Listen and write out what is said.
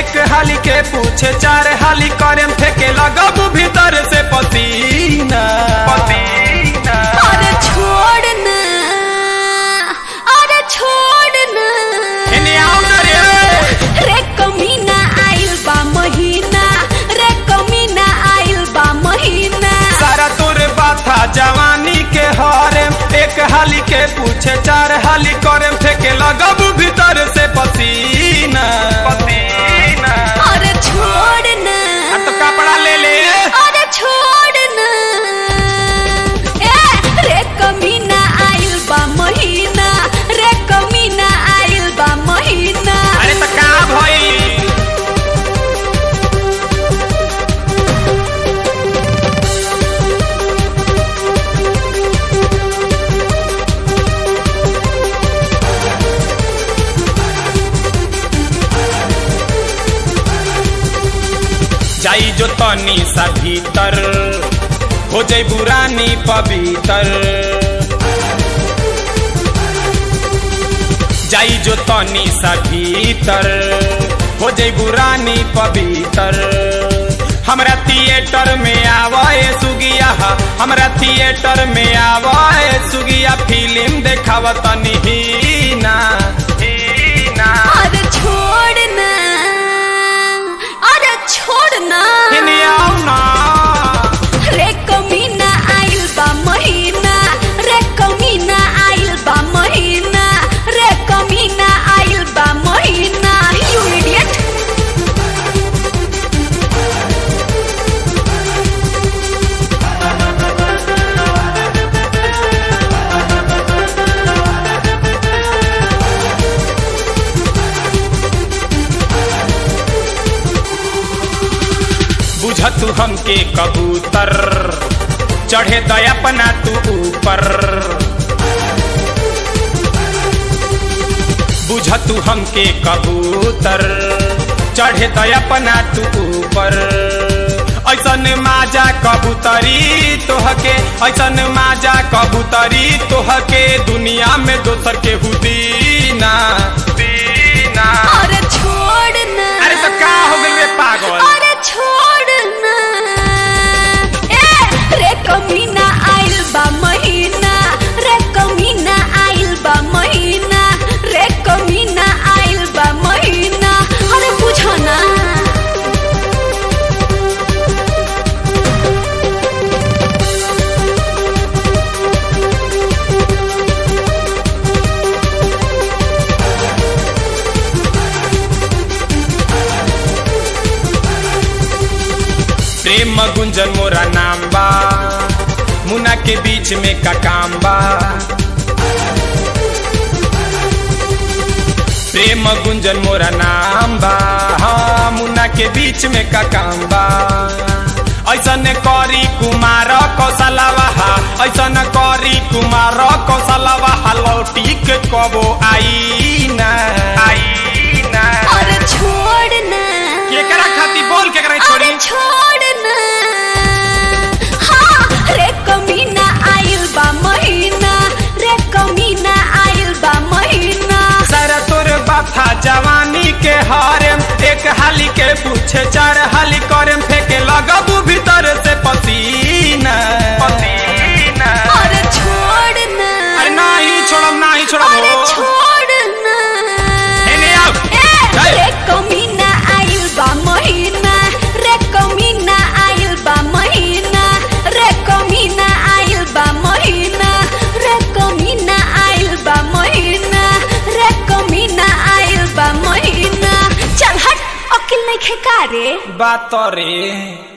एक हाली के पूछे चार हाली करे फेंके लगब भीतर से पसीना पसीना अरे छोड़ ना अरे छोड़ ना इन्हें आओ ना रे रे कमीना आइल बा महीना रे कमीना आइल बा महीना सारा तोर बाथा जवानी के हरे एक हाली के पूछे चार हाली करे फेंके लगब भीतर से पसीना पसीना अरे छोड़ ना आ तो कपड़ा ले ले अरे छोड़ ना ए रे कमीना आइल बा महीना रे कमीना आइल बा महीना अरे तो का भई जाई जो तनी सा भीतर हो जाई बुरानी पवित्र जाई जो तनी सा भीतर हो जाई बुरानी पवित्र हमरा थिएटर में आवे सुगिया हमरा थिएटर में आवे सुगिया फिल्म देखाव तनी हीना हीना अरे छोड़ ना अरे छोड़ ना हिने आओ ना रे कमीना आइल बा महीना रे कमीना आइल बा महीना रे कमीना आइल बा महीना यू इडियट बुझ तू हमके कबूतर चढ़े दया अपना तू ऊपर बुझ तू हमके कबूतर चढ़े दया अपना तू ऊपर ऐसन माजा कबूतरी तोहके ऐसन माजा कबूतरी तोहके दुनिया में दोसर के हुदीना दीना अरे छोड़ ना अरे तो का हो गइल रे पागल अरे छोड़ ना ए रे कमीना आइल बा महीना रे कमीना आइल बा महीना रे कमीना आइल बा महीना अरे बुझो ना प्रेम गुंजन मोरा नाम बा मुना के बीच में का काम बा प्रेम गुंजन मोरा नाम बा हाँ मुना के बीच में का काम बा ऐसन करी कुमार कौशलवा ऐसन करी कुमार कौशलवा लौटी के कबो आई ना आई ना अरे छोड़ ना केकरा खाती बोल केकरा छोड़ी अरे छोड़ ना हाँ रे कमीना आइल बा महीना रे कमीना आइल बा महीना सारा तोर बाथा जवानी के हारे एक हाली के पूछे चार हाली करे फेंके लगबू भीतर से पसीना पसीना अरे छोड़ ना अरे नहीं छोड़ब नहीं छोड़ब अरे हो छोड़ ना एने आओ ए, जाए। रे कमीना आइल बा महीना रे कमीना आइल बा महीना रे कमीना आइल बा महीना रे कमीना आइल बा महीना रे कमीना आइल बा महीना चल हट अकिल नहीं खेका रे बात रे